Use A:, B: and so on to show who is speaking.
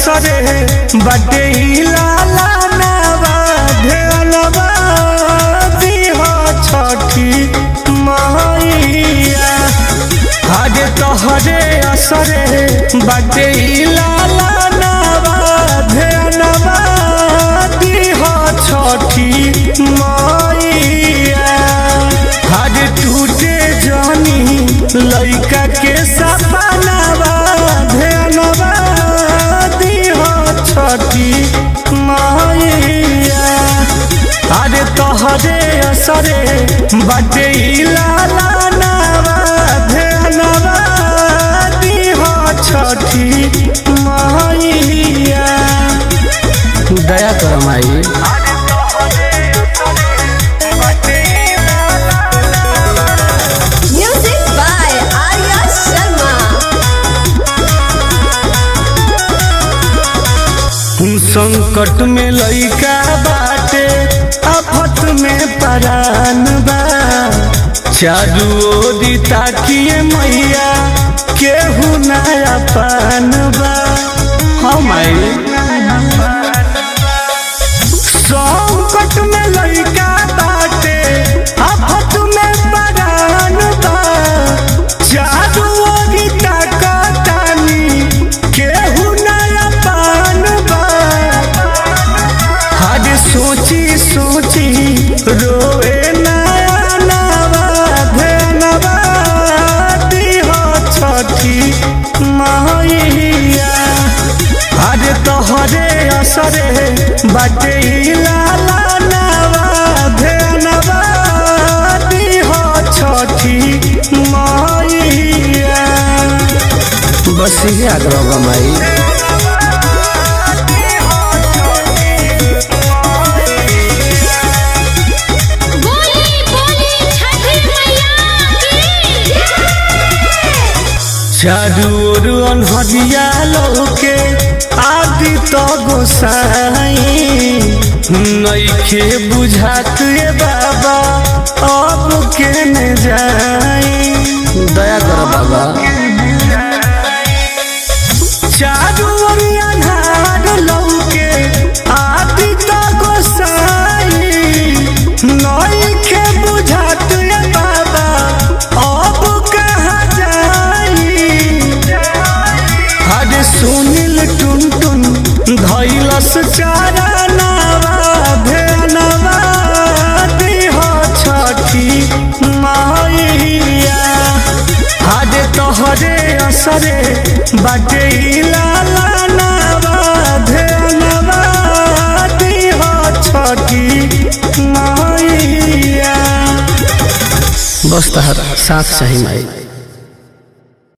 A: असरे बटे लाला नवा ध्यानवा दिह छठी मैया आज तोहरे असरे बटे लाला नवा ध्यानवा दिह छठी मैया आज टूटे जानी लइका के सपनावा ध्यानवा दिह छठी मैया अरे तोहरे असरे बटे लाला नवा ध्यानवा दिह छठी मैया दया कर माई
B: Music by Arya Sharma.
A: संकट में लइका बाटे आफत में परान बा चारू ओरी ताकिए मैया केहू नया पान बा हम संकट में लइका बाटे आफत में परान बा चारू ओरी ताकतानी केहू नया पान बा आज सोची सोची रोए नया नवा धनवा दिह छठी मैया आज तोहरे असरे बाटे लाला नवा धनवा दिह छठी मैया बस ये आग्रह माई
C: बोली बोली छठी मैया की
A: चारू ओर अनहरिया लोके आदि तो गोसाई नइखे बुझात ये बाबा अब केने जाई दया कर बाबा चारू ओर अन्हार लौके आदि तो गोसाई नइखे बुझात ये बाबा अब कहाँ जाई अरे सुनील टुन टुन धैलस चारा नवा भेनवा दिह छठी मैया आज तोहरे असरे बाटे लाला नवा भेनवा दिह छठी मैया बस तहरा साथ सही माई